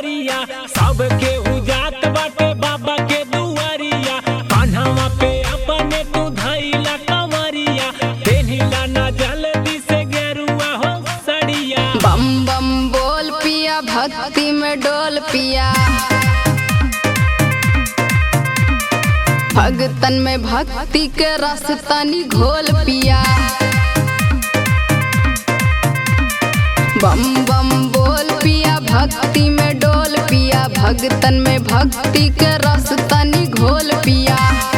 कंवरिया सबके उजात बाटे बाबा के दुआरिया कान्हवा पे अपने तू धैला कंवरिया देहिला ना जल्दी से गेरुआ हो सड़िया बम बम बोल पिया भक्ति में डोल पिया भगतन में भक्ति के रस तनी घोल पिया बम बम बोल पिया भक्ति में डोल पिया भगतन में भक्ति के रस तनी घोल पिया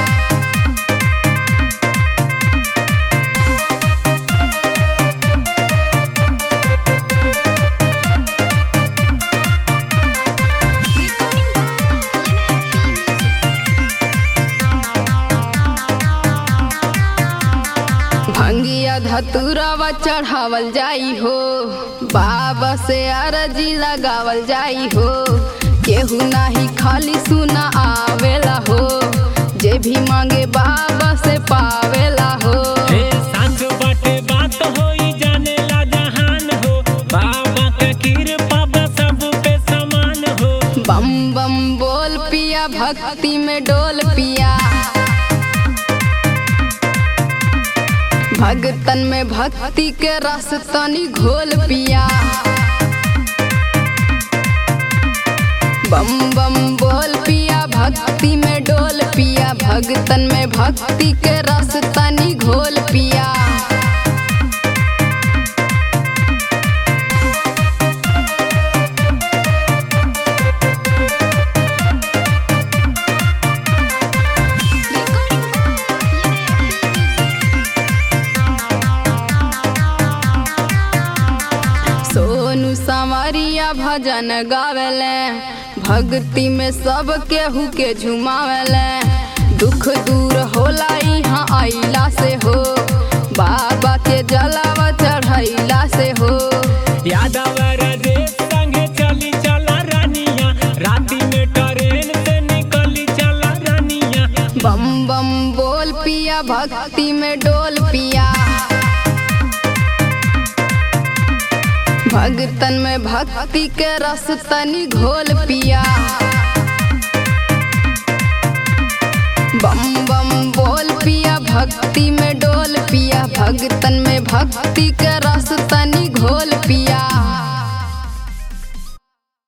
भंगिया धतुरवा चढ़ावल जाई हो बाबा से अरजी लगावल जाई हो केहू नाही खाली सुना आवेला हो जे भी मांगे बाबा से पावेला हो हे साँच बाटे बात होई जाने ला जहान हो बाबा के कृपा बा सब पे समान हो बम बम बोल पिया भक्ति में डोल पिया भगतन में भक्ति के रस तनी घोल पिया बम बम बोल पिया भक्ति में डोल पिया भगतन में भक्ति के रस तनी घोल पिया सोनू संवरिया भजन गावेले भक्ति में सब केहू के झुमावेले दुख दूर होला यहाँ आइला से हो बाबा के जलावा चढ़ैला से हो यादव राजेश संगे चली चला रानिया राती में ट्रेन से निकली चला रानिया बम बम बोल पिया भक्ति में डोल पिया भगतन में भक्ति के रस तनी घोल पिया बम बम बोल पिया भक्ति में डोल पिया भगतन में भक्ति के रस तनी घोल